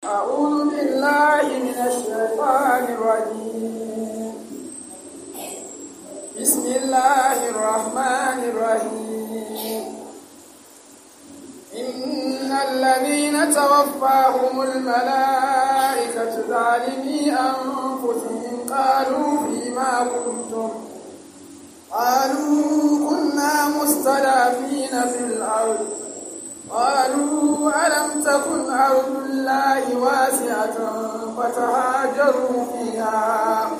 أعوذ بالله من الشيطان الرجيم بسم الله الرحمن الرحيم إن الذين توفاهم الملائكة ظالمي أنفسهم قالوا فيما كنتم قالوا كنا مستضعفين في الأرض قالوا ألم تكن أرض الله واسعة فتهاجروا فيها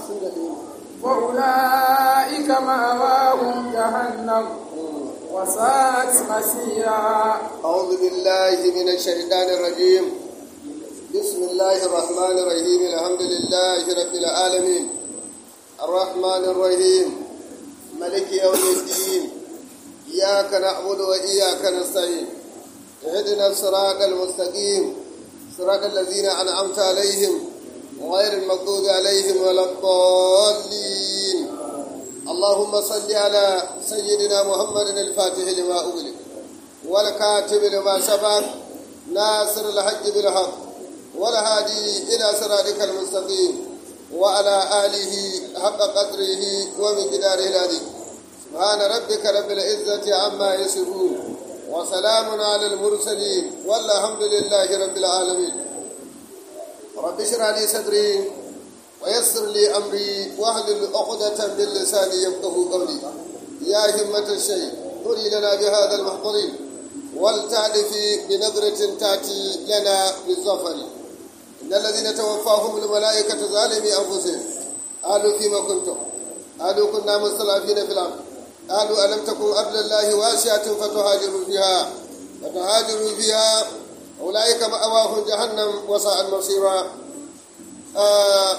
وأولئك مأواهم جهنم وساءت مسيرا أعوذ بالله من الشيطان الرجيم بسم الله الرحمن الرحيم الحمد لله رب العالمين الرحمن الرحيم ملك يوم الدين إياك نعبد وإياك نستعين اهدنا الصراط المستقيم صراط الذين أنعمت عليهم غير المغضوب عليهم ولا الضالين اللهم صل على سيدنا محمد الفاتح لما أغلق والكاتب لما سبق ناصر الحج بالحق والهادي إلى صراطك المستقيم وعلى آله حق قدره ومقداره العظيم سبحان ربك رب العزة عما يصفون وسلام على المرسلين والحمد لله رب العالمين رب اشرح لي صدري ويسر لي امري واحلل عقدة من لساني يفقه قولي يا همة الشيء قولي لنا بهذا المحضر ولتعرف بنظرة تأتي لنا بالظفر إن الذين توفاهم الملائكة ظالمي أنفسهم قالوا فيما كنتم قالوا كنا مستضعفين في الأرض قالوا ألم تكن أرض الله واسعة فتهاجروا فيها فتهاجروا فيها أولئك مأواهم جهنم وساء مصيرا آه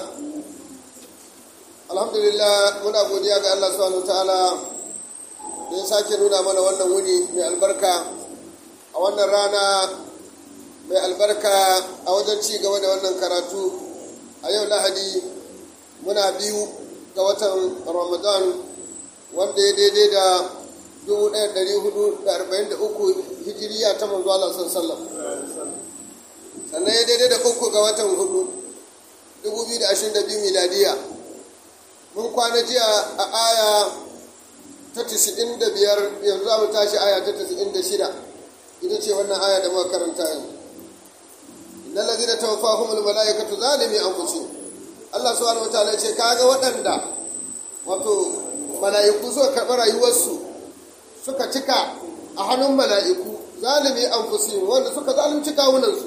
alhamdulillah muna godiya ga Allah subhanahu ta'ala da ya sake nuna mana wannan wuni mai albarka a wannan rana mai albarka a wajen ci gaba da wannan karatu a yau lahadi muna biyu ga watan ramadan wanda ya daidai da 1443 hijiriya ta manzo Allah sallallahu sannan ya daidai da uku ga watan hudu 2022 miladiya mun kwana jiya a aya ta 95 yanzu za mu tashi aya ta 96 ita ce wannan aya da muka karanta yanzu innal ladina tawaffahumul malaikatu zalimi anfusihim Allah subhanahu wataala ce kaga waɗanda wato mala'iku suka karɓi rayuwarsu suka cika a hannun mala'iku zalimi anfusihim wanda suka zalunci kawunansu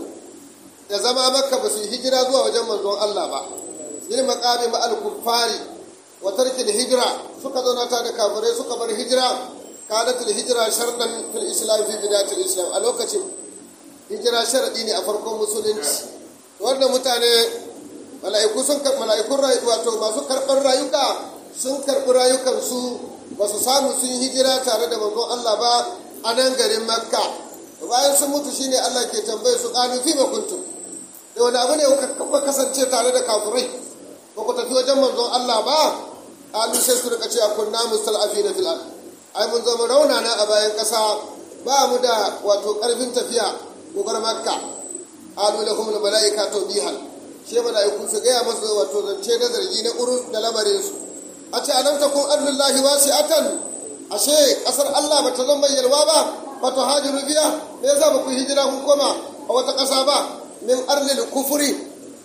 da zama makka ba su yi hijira zuwa wajen manzon Allah ba yin maqami ma al-kuffari wa tarkil hijra suka zauna ta da kafirai suka bar hijira kanatul hijra shardan fil islam fi bidatil islam a lokacin hijira sharadi ne a farkon musulunci wannan mutane mala'iku sun karɓi mala'ikun wato masu karɓar rayuka sun karɓi rayukansu ba su samu sun yi hijira tare da manzon Allah ba a nan garin makka bayan sun mutu shine Allah ke tambaye su ƙalu fi ma kuntum da wani abu ne kuka kasance tare da kafirai ba ku tafi wajen manzon Allah ba ƙalu sai su rika cewa kunna mustal'afina fil ard ai mun zama raunana a bayan ƙasa ba mu da wato ƙarfin tafiya mu bar makka ƙalu lahum al mala'ika tawbihan she mala'iku su gaya masa wato zance na zargi na urun da lamarin su a ce alam takun ardullahi wasi'atan ashe kasar Allah bata zama yalwa ba bata hajiru biya me yasa ba ku hijira kun koma a wata ƙasa ba min arlil kufuri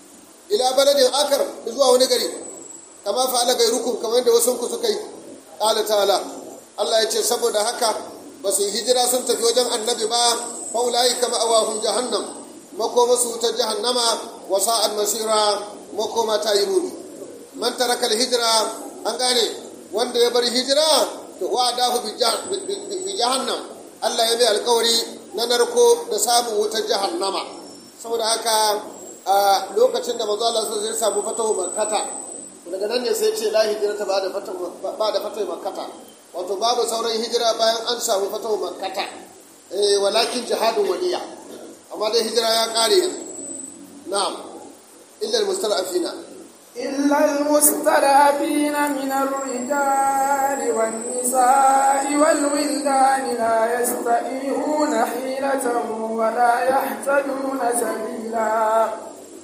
ila baladin akar zuwa wani gari kama fa'ala gairukum kamar yadda wasu ku suka yi qala ta'ala Allah ya ce saboda haka ba su hijira sun tafi wajen annabi ba fa ulai kama awahum jahannam makoma su ta jahannama wa sa'al masira makoma ta yi muni man taraka hijira an gane wanda ya bar hijira to wa'adahu bi jahannam Allah ya mai alkawari na narko da samun wutar jahannama saboda haka a lokacin da manzo Allah sai samu fatahu makkata daga nan ne sai ce la hijrata ba da fatahu ba da fatahu makkata wato babu sauran hijira bayan an samu fatahu makkata eh walakin jihadun waliya amma dai hijira ya kare yanzu na'am illa almustalafina إلا المستضعفين من الرجال والنساء والولدان لا يستطيعون حيلة ولا يهتدون سبيلا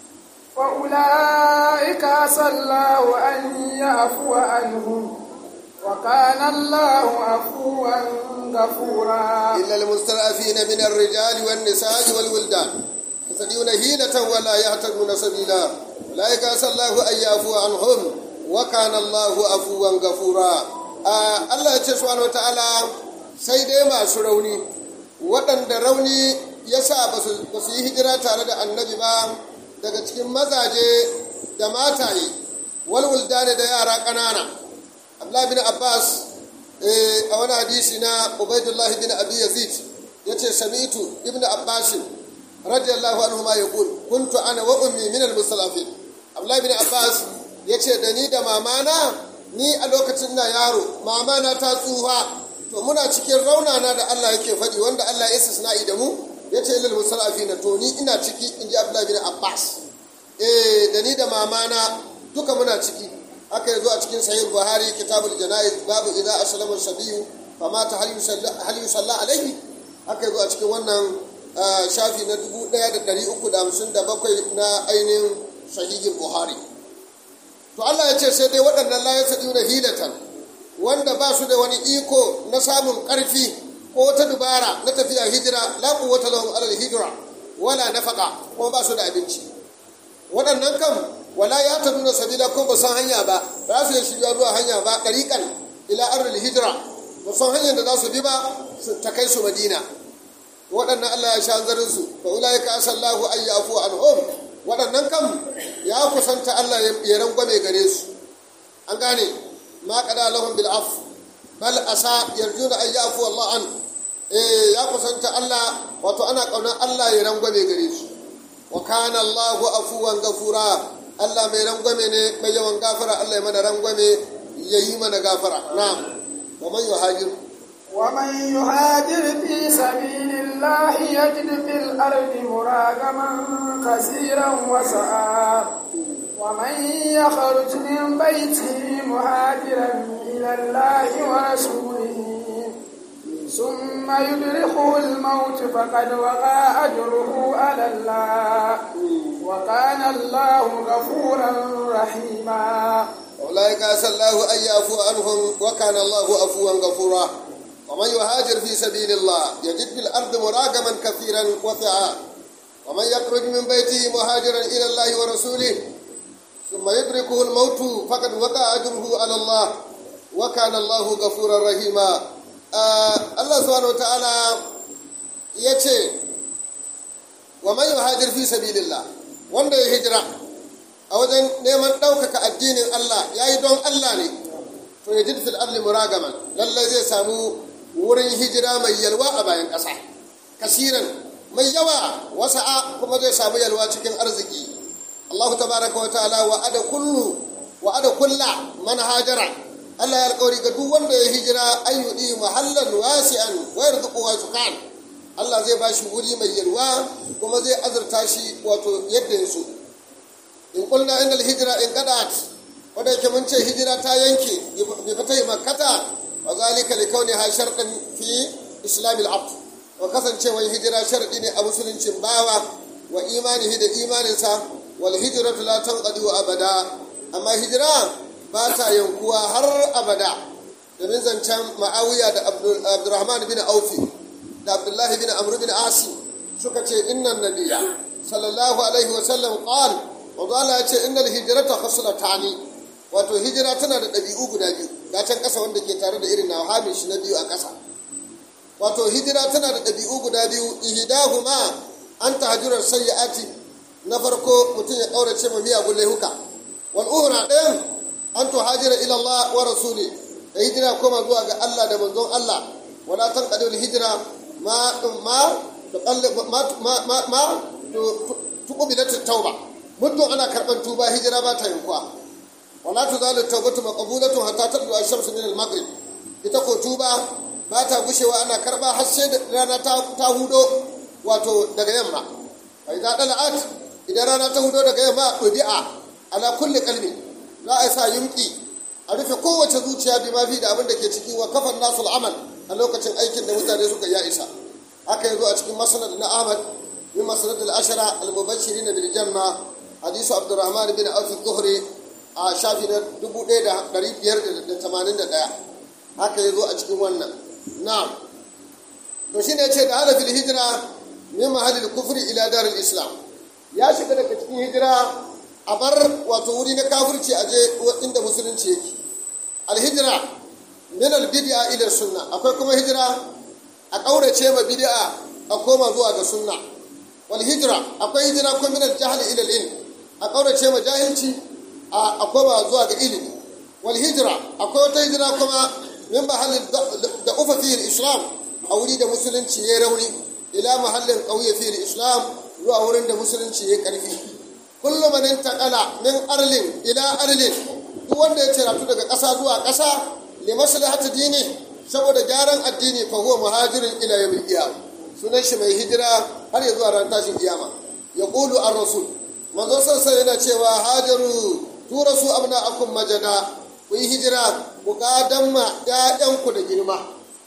وأولئك عسى الله أن يعفو عنهم وكان الله عفوا غفورا إلا المستضعفين من الرجال والنساء والولدان يستطيعون هيلة ولا يهتدون سبيلا أولئك عسى الله أن يعفو عنهم وكان الله عفوا غفورا Allah ya ce subhanahu wataala sai dai masu rauni waɗanda rauni ya sa ba su yi hijira tare da annabi ba daga cikin mazaje da mataye walwuldane da yara ƙanana abdullahi bin abbas a wani hadisi na ubaidullah bin abi yazid ya ce sami'tu ibn abbas radiyallahu anhu ma yaqul kuntu ana wa ummi min al-musallafin abdullahi bin abbas ya ce da ni da mamana ni a lokacin na yaro mamana ta tsufa to muna cikin raunana da Allah yake faɗi wanda Allah ya istisna'i da mu ya ce ilal musallafin to ni ina ciki in ji abdullahi bin abbas eh da ni da mamana duka muna ciki haka yazo a cikin sahih buhari kitabul janaiz babu idza aslama sabiyu famata hal yusalla hal yusalla alaihi haka yazo a cikin wannan shafi na 1357 na ainihin sahihin buhari to Allah ya ce sai dai waɗannan la yasaduna hilatan wanda ba su da wani iko na samun ƙarfi ko wata dubara na tafiya hijira la quwwata lahum ala hijra wala nafaqa ko ba su da abinci waɗannan kam wala ya ta nuna sabila ko ba san hanya ba ba su yi shirya zuwa hanya ba ɗariƙan ila arzul hijira ba san hanyar da za su bi ba ta kai su madina waɗannan allah ya sha zarin su fa ulai ka asallahu an yafu anhum waɗannan kam ya kusanta allah ya rangwame gare su an gane ma qada lahum bil af bal asa yarjuna an yafu allah an eh ya kusanta allah wato ana kaunar allah ya rangwame gare su wa kana allahu afuwan gafura Allah mai rangwame ne mai yawan gafara Allah ya mana rangwame ya yi mana gafara na'am wa man yuhajir wa man yuhajir fi sabilillahi yajid fil ardi muragaman kaseeran wa sa'a wa man yakhruj min baytihi muhajiran ila Allah wa rasulihi ثم يدركه الموت فقد وقع أجره على الله وكان الله غفورا رحيما أولئك عسى الله أن يعفو عنهم وكان الله عفوا غفورا ومن يهاجر في سبيل الله يجد في الأرض مراغما كثيرا وسعا ومن يخرج من بيته مهاجرا إلى الله ورسوله ثم يدركه الموت فقد وقع أجره على الله وكان الله غفورا رحيما Allah subhanahu ta'ala ya ce wa man yuhajir fi sabilillah wanda ya hijira a wajen neman ɗaukaka addinin Allah ya yi don Allah ne to ya jid fil ardi muragaman lallai zai samu wurin hijira mai yalwa a bayan ƙasa kasiran mai yawa wasa'a kuma zai samu yalwa cikin arziki Allah tabaraka wa ta'ala wa ada kullu wa ada kulla man hajara Allah ya alƙawari ga duk wanda ya hijira an yudi mahallan wasi'an wa yarzuqu wasukan Allah zai ba shi wuri mai yalwa kuma zai azurta shi wato yadda ya so in qulna innal hijra in qadat wanda yake mun ce hijira ta yanke bi fatai makkata wa zalika li kauniha shartan fi islam al-abd wa kasancewar hijira sharadi ne a musuluncin bawa wa imanihi da imaninsa wal hijratu la tanqadi abada amma hijira ba ta yankuwa har abada domin zancen ma'awiya da abdurrahman bin aufi da abdullahi bin amr bin asi suka ce innan nabiya sallallahu alaihi wa sallam qal wa ya ce innal hijrata khaslatani wato hijira tana da ɗabi'u guda biyu ga can ƙasa wanda ke tare da irin nawa shi na biyu a ƙasa wato hijira tana da ɗabi'u guda biyu ihdahuma an tahjurar sayyi'ati na farko mutum ya ƙaurace ma miyagun laihuka wal uhra ɗayan an to hajira ila Allah wa rasuli da hijira koma zuwa ga Allah da manzon Allah wala tan qadul hijira ma ma ma ma ma tuqbilat tauba muddin ana karban tuba hijira ba ta yankuwa wala tuzalu tawbatu maqbulatu hatta tadlu ash-shamsu min al-maghrib ita ko tuba ba ta gushewa ana karba har sai da rana ta ta hudo wato daga yamma fa idza dala'at idan rana ta hudo daga yamma udi'a ala kulli qalbi za a sa yunki a rufe kowace zuciya bi mafi da abin da ke ciki wa kafan nasu al'amal a lokacin aikin da mutane suka ya isa haka yazo a cikin masnad na Ahmad min masnad al-ashara al-mubashirin bil janna hadisu abdurrahman bin auf zuhri a shafi na 1581 haka ya zo a cikin wannan na'am to shine ya ce da hada fil hijira min mahallil kufri ila daril islam ya shiga daga cikin hijira a bar wato wuri na kafirci a je inda musulunci yake alhijira min albid'a ila sunna akwai kuma hijira a kaurace ma bid'a a koma zuwa ga sunna wal hijira akwai hijira kuma min aljahl ila ilm a kaurace ma jahilci a koma zuwa ga ilimi wal hijira akwai wata hijira kuma min mahallin da ufa fi islam a wuri da musulunci ya rauni ila mahallin kauye fi islam zuwa wurin da musulunci ya karfi kullum man intaqala min arlin ila arlin duk wanda ya ciratu daga ƙasa zuwa ƙasa li maslahati dini saboda gyaran addini fa huwa muhajirin ila yawmil qiyamah sunan shi mai hijira har ya zuwa ran tashin kiyama ya qulu ar rasul manzo sai yana cewa hajaru turasu abna'akum majana ku yi hijira ku gadan ma ƴaƴanku da girma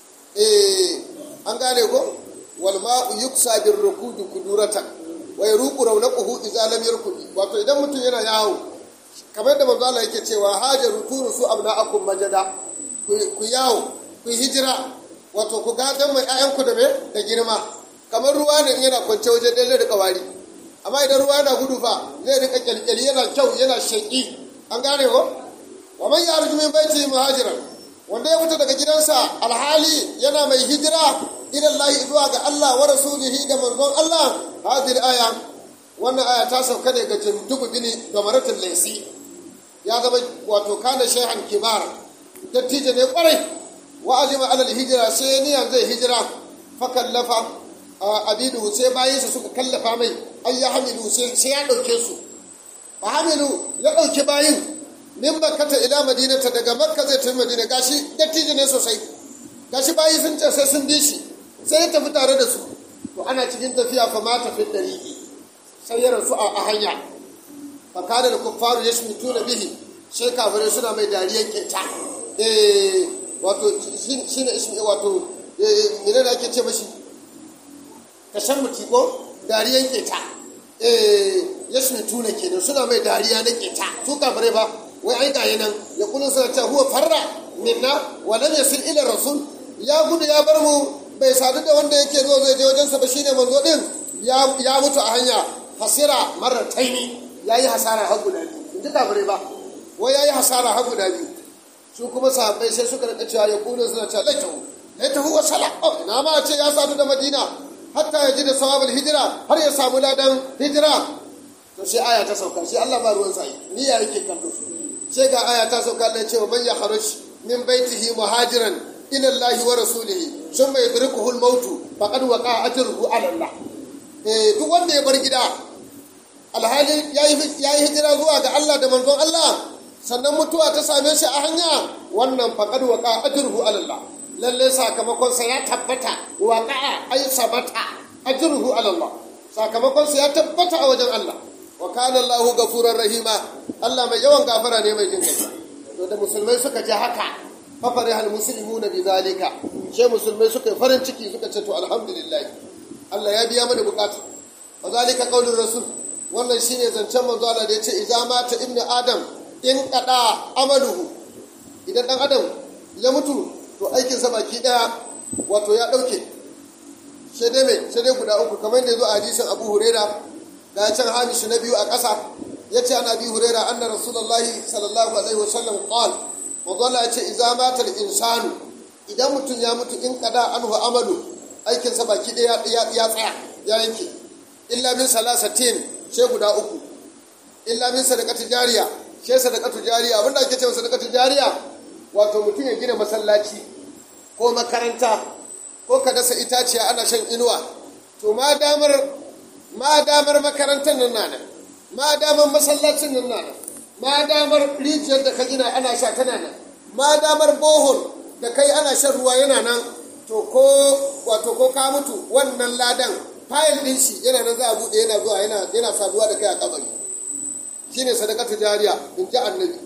eh an gane ko wal ma'u yuksa bir rukudi kuduratan wa yaruqu rawnaquhu idza lam yarkudi wato idan mutum yana yawo kamar da manzo Allah yake cewa hajaru turusu abna'akum majada ku yawo ku hijira wato ku gadan mai ƴaƴanku da me da girma kamar ruwa ne yana kwance waje ɗaya zai rika wari amma idan ruwa yana gudu fa zai rika kyalkyali yana kyau yana sheƙi an gane ko wa man yarju min baiti muhajiran wanda ya fita daga gidansa alhali yana mai hijira ila Allah zuwa ga Allah wa rasulihi da manzon Allah hadhihi aya wannan aya ta sauka ne ga jindubu bini da maratul laisi ya zama wato kana shayhan kibar dattijo ne kwarai wa azima alal hijira sai niyan zai hijira fa kallafa abidu sai bayinsa suka kallafa mai ay ya hamilu sai ya dauke su fa hamilu ya dauke bayin min makkata ila madinata daga makka zai tafi madina gashi dattijo ne sosai gashi bayi sun ce sai sun bi shi sai ya tafi tare da su to ana cikin tafiya fa ma tafi dariki sai ya rasu a hanya fa kada da kuffaru yashmituna bihi sai kafirai suna mai dariyan kenta eh wato shine ismi wato eh menene ake ce mashi kashan mutiko dariyan keta eh yashmituna kenan suna mai dariya na keta su kafirai ba wai ai ga nan ya kullun suna cewa huwa farra minna wa lam yasil ila rasul ya gudu ya bar mu bai sadu da wanda yake zo zai je wajensa ba shine manzo din ya mutu a hanya hasira marar taini yayi hasara har guda biyu in ji kafirai ba wai yayi hasara har guda biyu su kuma sahabbai sai suka rika cewa ya kullun suna cewa laitahu laitahu wa sala oh ina ma ce ya sadu da madina hatta ya ji da sawabul hijira har ya samu ladan hijira to sai aya ta sauka sai Allah ba ruwan sai niyya yake kallo sai ga aya ta sauka da cewa man ya kharuj min baitihi muhajiran ila Allah wa rasulihi thumma yudrikuhu al-maut faqad waqa ajruhu ala Allah eh duk wanda ya bar gida alhali yayi yayi hijira zuwa ga Allah da manzon Allah sannan mutuwa ta same shi a hanya wannan faqad waqa ajruhu ala Allah lalle sakamakon sa ya tabbata waqa ay sabata ajruhu ala Allah sakamakon sa ya tabbata a wajen Allah wa kana Allahu gafurar rahima Allah mai yawan gafara ne mai jin kai to da musulmai suka ji haka fa farihal muslimuna bi zalika she musulmai suka farin ciki suka ce to alhamdulillah Allah ya biya mana bukatu wa zalika qaulur rasul wannan shine zancen manzo Allah da yace idza mata ibnu adam in qada amaluhu idan dan adam ya mutu to aikin sa baki daya wato ya dauke sai dai mai sai dai guda uku kamar da yazo a hadisin Abu Huraira da can hamisu na biyu a ƙasa ya ce ana bi hurera anna rasulullahi sallallahu alaihi wasallam qal mazalla ya ce idza mata insanu idan mutum ya mutu in kada anhu amalu aikin sa baki ɗaya ya tsaya ya yanke illa min salasatin sai guda uku illa min sadaqati jariya sai sadaqatu jariya abinda ake cewa sadaqatu jariya wato mutum ya gina masallaci ko makaranta ko ka dasa itaciya ana shan inuwa to ma damar ma damar makarantar nan na nan ma damar masallacin nan na nan ma damar rijiyar da ka gina ana sha tana nan ma damar bohol da kai ana shan ruwa yana nan to ko wato ko ka mutu wannan ladan fayil din shi yana nan za a buɗe yana zuwa yana yana saduwa da kai a kabari shine sadakatu jariya in ji annabi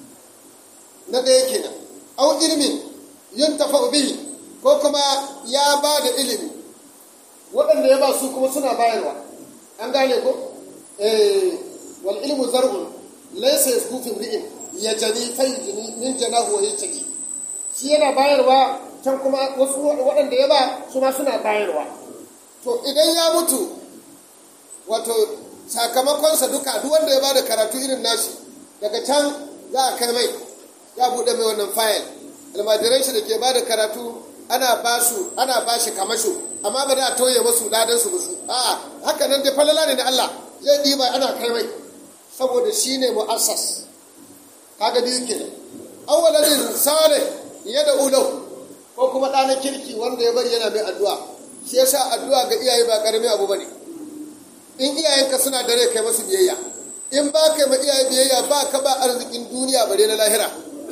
na ɗaya kenan au ilmin yuntafa bihi ko kuma ya ba da ilimi waɗanda ya ba su kuma suna bayarwa an gane ko eh wal ilmu alhilmu zar'un laysa yasku fi imri'in yajani fayyini min janahu wa yajani shi yana bayarwa can kuma wasu waɗanda ya ba su ma suna bayarwa to idan ya mutu wato sakamakonsa duka duk wanda ya bada karatu irin nashi daga can za a kai mai ya buɗe mai wannan fayil almajiran shi da ke bada karatu ana ba su ana ba shi kamasho amma ba da tauye masu ladan su musu a'a haka nan dai falala ne na Allah zai ɗiba ana kai mai saboda shi ne mu'assas kaga biyu kenan awwaladin salih ya da ulau ko kuma ɗana kirki wanda ya bari yana mai addu'a shi yasa addu'a ga iyaye ba ƙaramin abu bane in iyayenka suna da rai kai masu biyayya in ba kai ma iyaye biyayya ba ka ba arzikin duniya bare na lahira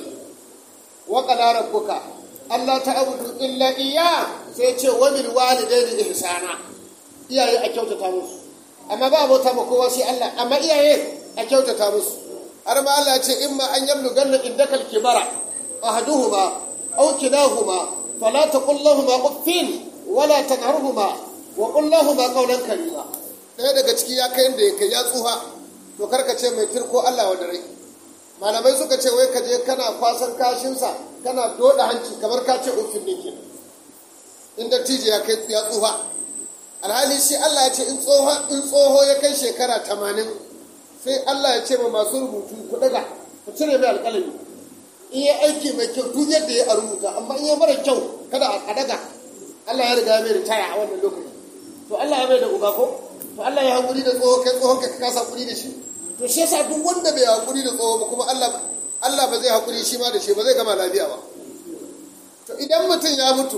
wa qala rabbuka Allah ta'budu illa iyya sai ce wa bil walidaini ihsana iyaye a kyautata musu amma ba abota ma kowa sai Allah amma iyaye a kyautata musu har ma Allah ce imma an yablu ganna indaka al-kibara ahaduhuma aw kilahuma fala taqul lahumu uffin wala tanharhuma wa qul lahumu qawlan karima ɗaya daga ciki ya kai da ya kai ya tsuha to karka ce mai turko Allah wa rai malamai suka ce wai ka je kana kwasan kashinsa kana doda hanci kamar ka ce uffin ne kenan inda tije ya kai ya tsuha alhali shi Allah ya ce in tsoho in tsoho ya kai shekara tamanin sai Allah ya ce ma masu rubutu ku daga ku cire mai alƙalami in ya aiki mai kyau duk yadda ya rubuta amma in ya mara kyau kada a daga Allah ya riga mai ritaya a wannan lokaci to Allah ya mai da uba ko to Allah ya hankuri da tsoho kai tsohon ka kasa hakuri da shi to shi yasa duk wanda bai hakuri da tsoho ba kuma Allah Allah ba zai hakuri shi ma da shi ba zai gama lafiya ba to idan mutum ya mutu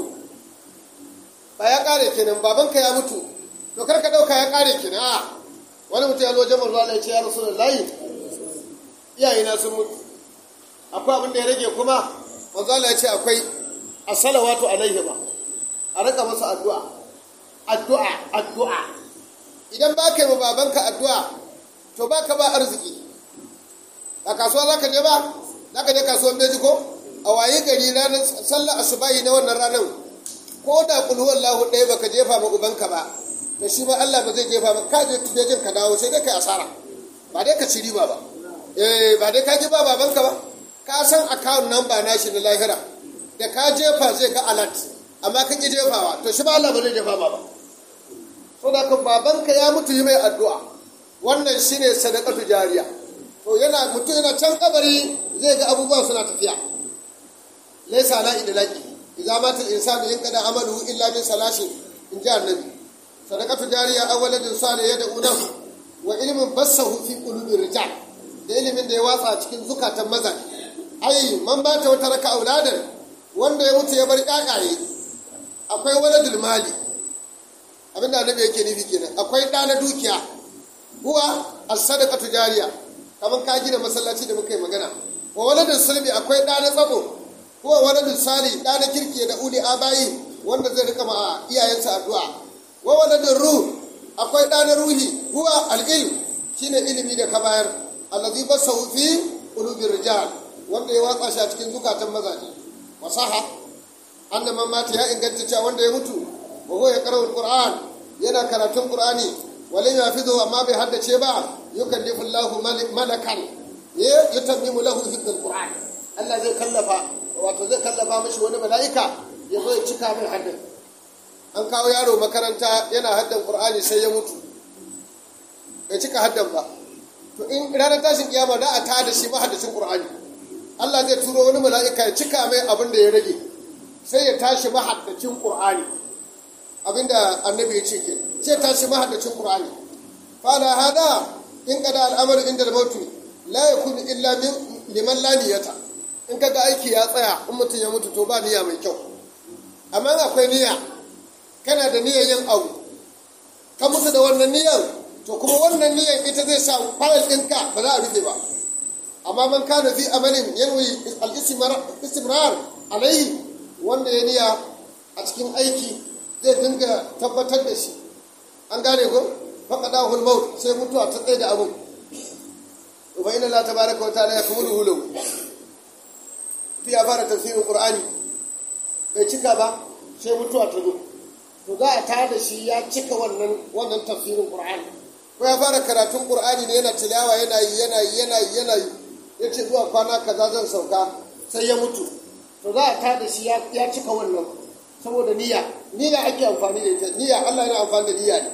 ba ya kare kenan babanka ya mutu to kar ka dauka ya kare kenan a wani mutum ya zo jama'a zuwa ya ce ya rasulullahi iyayena sun mutu akwai abin da ya rage kuma manzo Allah ya ce akwai as-salawatu alaihima a rika masa addu'a addu'a addu'a idan ba ka yi wa babanka addu'a to ba ka ba arziki a kasuwa za ka je ba za ka je kasuwan beji ko a waye gari ranar sallar asubahi na wannan ranar ko da kulhuwan lahu ɗaya baka jefa ma ubanka ba da shi ma Allah ba zai jefa ba ka je tujejin ka dawo sai dai kai asara ba dai ka ci riba ba eh ba dai ka ji ba babanka ba ka san account number nashi na lahira da ka jefa zai ga alert amma ka ki jefawa to shi ba Allah ba zai jefa ma ba saboda kan babanka ya mutu yi mai addu'a wannan shine sadaqatu jariya to yana mutu yana can kabari zai ga abubuwan suna tafiya laysa la idlaqi idza mata al-insanu yanqada amaluhu illa min salasin in ji annabi sadaqatu jariya awwaladin salih yad'una wa ilmin bassahu fi qulubi rijal da ilimin da ya watsa cikin zukatan maza ai man bata wata raka auladan wanda ya mutu ya bar ƴaƴaye akwai waladul mali abin da annabi yake nufi kenan akwai ɗa na dukiya huwa as-sadaqatu jariya kamar ka gina masallaci da muka yi magana wa waladul sulbi akwai ɗa na tsabo huwa waladul sali ɗa na kirki da uli abayi wanda zai rika ma iyayensa addu'a wa waladul ruh akwai ɗa na ruhi huwa al-ilm shine ilimi da ka bayar allazi basahu fi qulubir rijal wanda ya watsa shi a cikin zukatan mazaje wasaha annaman mata ya inganta cewa wanda ya mutu wa huwa yaqra'u alquran yana karatun qur'ani walam yafidu amma bai haddace ba yukallifu Allahu malakan ya yutammimu lahu hifdh alquran Allah zai kallafa wato zai kallafa mashi wani mala'ika ya zo ya cika mai haddan an kawo yaro makaranta yana haddan qur'ani sai ya mutu bai cika haddan ba to in ranar tashin kiyama da a tada shi mahaddacin qur'ani Allah zai turo wani mala'ika ya cika mai abin da ya rage sai ya tashi mahaddacin qur'ani abinda annabi ya ce ke sai tashi mahaddacin qur'ani fala hada in kada al'amaru inda mautu la yakunu illa min liman la niyata in kaga aiki ya tsaya in mutum ya mutu to ba niyya mai kyau amma akwai niyya kana da niyyar yin abu ka mutu da wannan niyyar to kuma wannan niyyar ita zai sa fayil ɗinka ba za a rufe ba amma man kana fi amalin yanwi al-istimrar alaihi wanda ya niyya a cikin aiki zai dinga tabbatar da shi an gane ko faqada hul maut sai mutuwa ta tsaye da abu wa inna la tabaraka wa ta'ala yakmulu hulu fi ya fara tafsirin qur'ani bai cika ba sai mutuwa ta zo to za a tada shi ya cika wannan wannan tafsirin qur'ani ko ya fara karatun qur'ani ne yana tilawa yana yi yana yi yana yi yana yi yace zuwa kwana kaza zan sauka sai ya mutu to za a tada shi ya cika wannan saboda niyya niyya ake amfani da ita niyya Allah yana amfani da niyya ne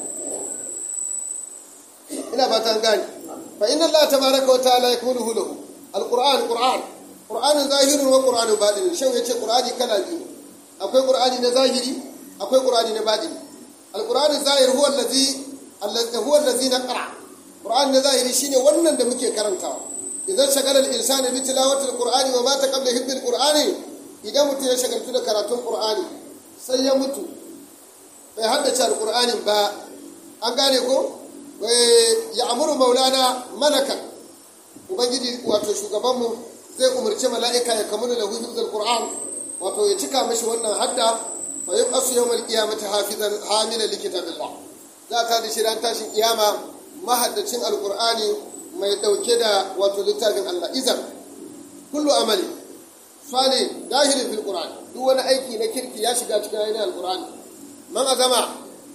ina fatan gani fa inna Allah tabaraka wa ta'ala yakmuluhu lahu alquran qur'an qur'anun zahirun wa qur'anun batin shin yace qur'ani kala biyu akwai qur'ani na zahiri akwai qur'ani na batin alquran zahir huwa allazi allazi huwa allazi naqra qur'an na zahiri shine wannan da muke karantawa idan shagala al-insanu bi tilawati al-qur'ani wa mata qabla hibbi al-qur'ani idan mutum ya shagaltu da karatun qur'ani sai ya mutu bai haddace al-qur'ani ba an gane ko ya amuru maulana malaka ubangiji wato shugabanmu zai umarci mala'ika ya kamuna lahu hifzul qur'an wato ya cika mashi wannan hadda fa yab'asu yawmal qiyamati hafizan hamila likitabillah za ta da shi ran tashin kiyama mahaddacin alqur'ani mai dauke da wato littafin Allah izan kullu amali sani dahirin fil qur'an duk wani aiki na kirki ya shiga cikin ainihin alqur'ani man azama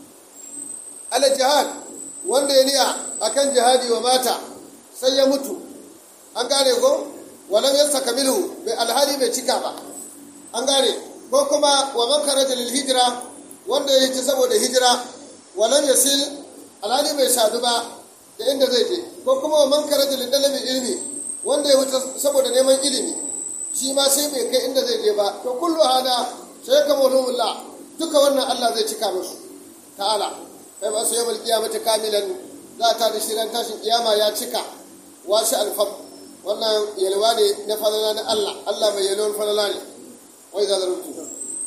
ala jihad wanda ya niya akan jihadi wa mata sai ya mutu an gane ko walam yasa kamilu bai alhali bai cika ba an gane ko kuma wa man kharaja lil hijra wanda ya hiji saboda hijira walam yasil alhali bai sadu ba da inda zai je ko kuma wa man kharaja lil dalabi ilmi wanda ya wuce saboda neman ilimi shi ma sai bai kai inda zai je ba to kullu hada sai kamulullah duka wannan Allah zai cika musu ta'ala kai ba su yamal kiyamata kamilan za ta da shirin tashin kiyama ya cika washi alfab wannan yalwa ne na falala na Allah Allah mai yalwar falala ne wai za zarabtu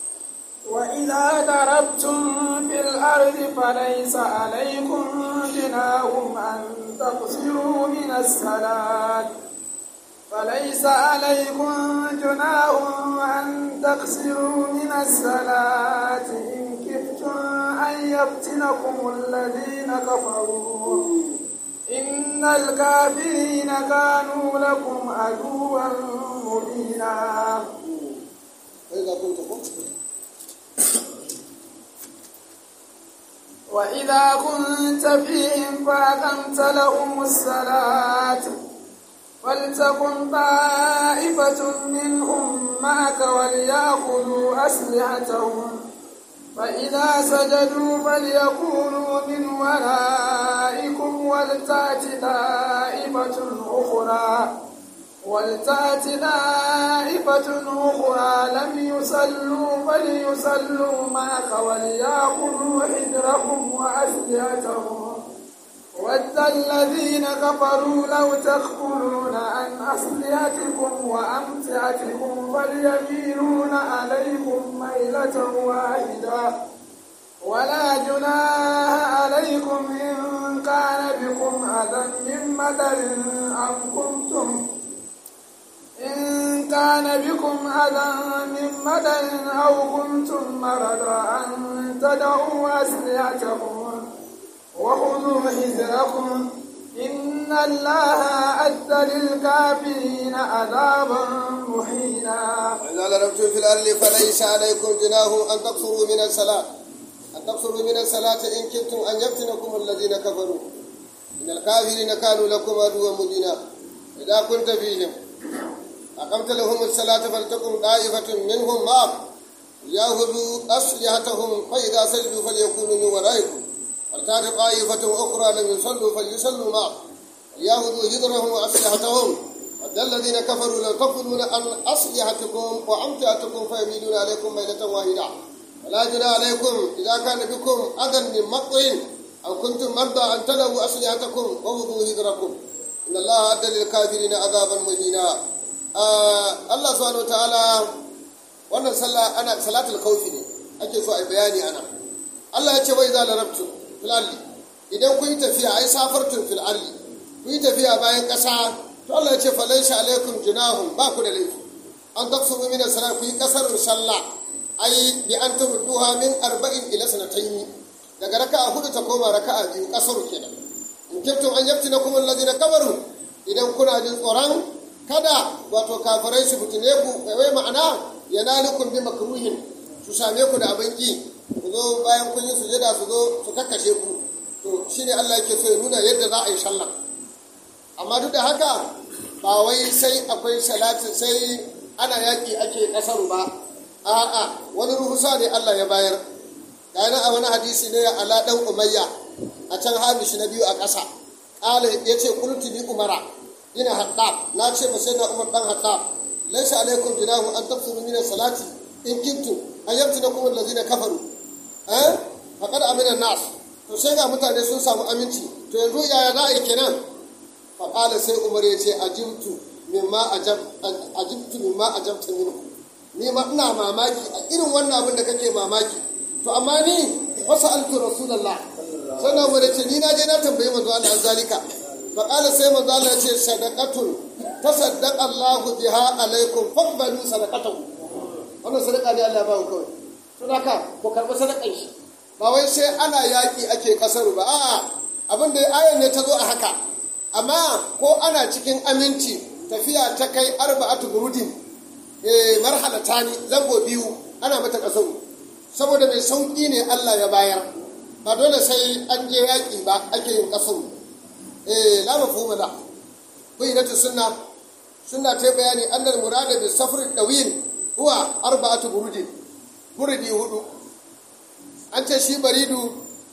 وإذا ضربتم في الأرض فليس عليكم جناح أن تقصروا من الصلاة فليس عليكم جناح أن تقصروا من الصلاة إن كفتم أن يفتنكم الذين كفروا إن الكافرين كانوا لكم عدوا مبينا وإذا كنت قلت وإذا كنت فيهم فأقمت لهم الصلاة فلتكن طائفة منهم معك وليأخذوا أسلحتهم فإذا سجدوا فليكونوا من ورائكم ولتأت طائفة أخرى ولتأت طائفة أخرى لم يصلوا فليصلوا معك وليأخذوا حذرهم وأسلحتهم ود الذين كفروا لو تغفلون عن أسلحتكم وأمتعتكم فليميلون عليكم ميلة واحدة ولا جناح عليكم إن كان بكم أذى من مدر أم كنتم إن كان بكم أذى من مدر أو كنتم مرضى أن تدعوا أسلحتكم وخذوا حذركم إن الله أدى للكافرين عذابا مهينا وإذا ضربتم في الأرض فليس عليكم جناح أن تقصروا من الصلاة أن تقصروا من الصلاة إن كنتم أن يفتنكم الذين كفروا إن الكافرين كانوا لكم عدوا مبينا إذا كنت فيهم أقمت لهم الصلاة فلتكن طائفة منهم معك يأخذوا أسلحتهم فإذا سجدوا فليكونوا من ورائكم ولتأت طائفة أخرى لم يصلوا فليصلوا معك ليأخذوا هدرهم وأسلحتهم ود الذين كفروا لو تغفلون عن أسلحتكم وأمتعتكم فيميلون عليكم ميلة واحدة ولا جناح عليكم إذا كان بكم أذى من مقطع أو كنتم مرضى أن تلوا أسلحتكم وخذوا هدركم إن الله أدى للكافرين عذابا مهينا آه الله سبحانه وتعالى wannan sallah ana salatul khawfi ne ake so a bayani ana Allah ya ce wai za larabtu fil ardi idan kun yi tafiya ai safartun fil ardi kun yi tafiya bayan ƙasa to Allah ya ce falaisha alaikum junahum ba ku da laifi an tafsuru min salat ku yi kasar sallah ai bi an tabduha min arba'in ila sanatayn daga raka'a hudu ta koma raka'a biyu kasaru kenan in kuntum an yaftinakum alladhina kafaru idan kuna jin tsoron kada wato kafirai su fitine ku wai ma'ana yanalukum bi makruhin su same ku da abin ki ku zo bayan kun yi sujada su zo su kakkashe ku to to shine Allah yake so ya nuna yadda za a yi sallah amma duk da haka ba wai sai akwai salatin sai ana yaƙi ake ƙasar ba a'a wani ruhusa ne Allah ya bayar ga yana a wani hadisi ne ya ala dan umayya a can hamishi na biyu a ƙasa ƙala ya ce kultu bi umara ina haɗa na ce ba sai na umar dan haɗa laisa alaikum jinahu an tafsiru min salati in kintu an yabtu na kuma lazina kafaru eh faqad amina nas to sai ga mutane sun samu aminci to yanzu yaya za a yi kenan faƙala sai umar ya ce ajibtu mimma ajibtu mimma ajabta minhu ni ma ina mamaki a irin wannan abin da kake mamaki to amma ni wasu altu rasulallah sannan umar ya ce ni na je na tambayi manzo Allah an zalika faƙala sai manzo Allah ya ce sadaqatun tasaddaqa Allah biha alaikum faqbalu sadaqatahu wannan sadaqa ne Allah ya ba ku kawai to haka ku karɓi sadakan shi ba wai sai ana yaƙi ake kasaru ba a'a abin da ayan ne ta zo a haka amma ko ana cikin aminci tafiya ta kai arba'atu burudin eh marhalata ne zango biyu ana mata kasaru saboda mai sauƙi ne Allah ya bayar ba dole sai an je yaƙi ba ake yin kasaru eh la mafhuma la bayyinatu sunna sunna ta bayani annal murada bi safr dawil huwa arba'atu burudin burudi hudu an ce shi baridu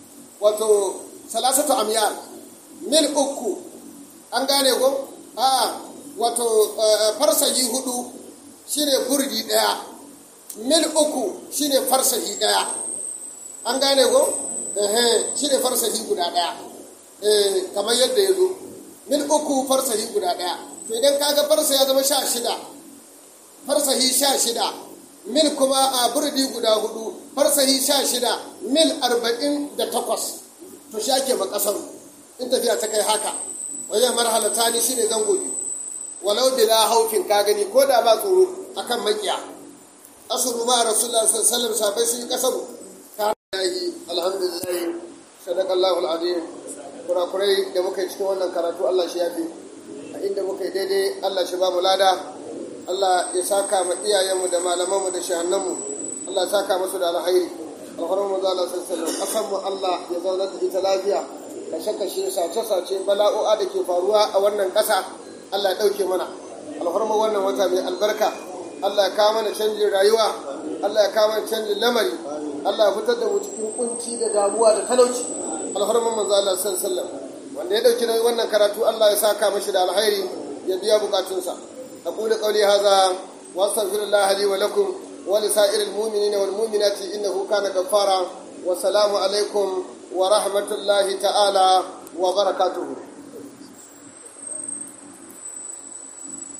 wato salasatu amyar mil uku an gane ko a wato farsahi hudu shine burdi daya mil uku shine farsahi daya an gane ko ehe shine farsahi guda daya eh kamar yadda ya zo mil uku farsahi guda daya to idan kaga farsa ya zama sha shida farsahi sha shida mil kuma a burdi guda hudu farsahi sha shida mil arba'in da takwas to shi ake makasar in tafiya ta kai haka wajen marhalata ne shine zango biyu walau bila haufin ka gani ko da ba tsoro akan makiya asuru ma rasulullah sallallahu alaihi wasallam sabai sun yi kasaru ka yi alhamdulillah sadaqallahu alazim kurakurai da muka yi cikin wannan karatu Allah shi yafi a inda muka yi daidai Allah shi ba mu lada Allah ya saka ma iyayenmu da malamanmu da shahannanmu Allah ya saka musu da alkhairi alfarmu mu zala sallallahu kasan mu Allah ya zauna da ita lafiya kashe kashe sace sace bala'o'a da ke faruwa a wannan ƙasa Allah ya ɗauke mana alfarmu wannan wata mai albarka Allah ya kawo mana canjin rayuwa Allah ya kawo mana canjin lamari Allah ya fitar da mu cikin kunci da damuwa da talauci alfarmu manzo Allah sallallahu wanda ya ɗauki wannan karatu Allah ya saka mashi da alkhairi ya biya bukatunsa أقول قولي هذا وأستغفر الله لي ولكم ولسائر المؤمنين والمؤمنات إنه كان غفارا والسلام عليكم ورحمة الله تعالى وبركاته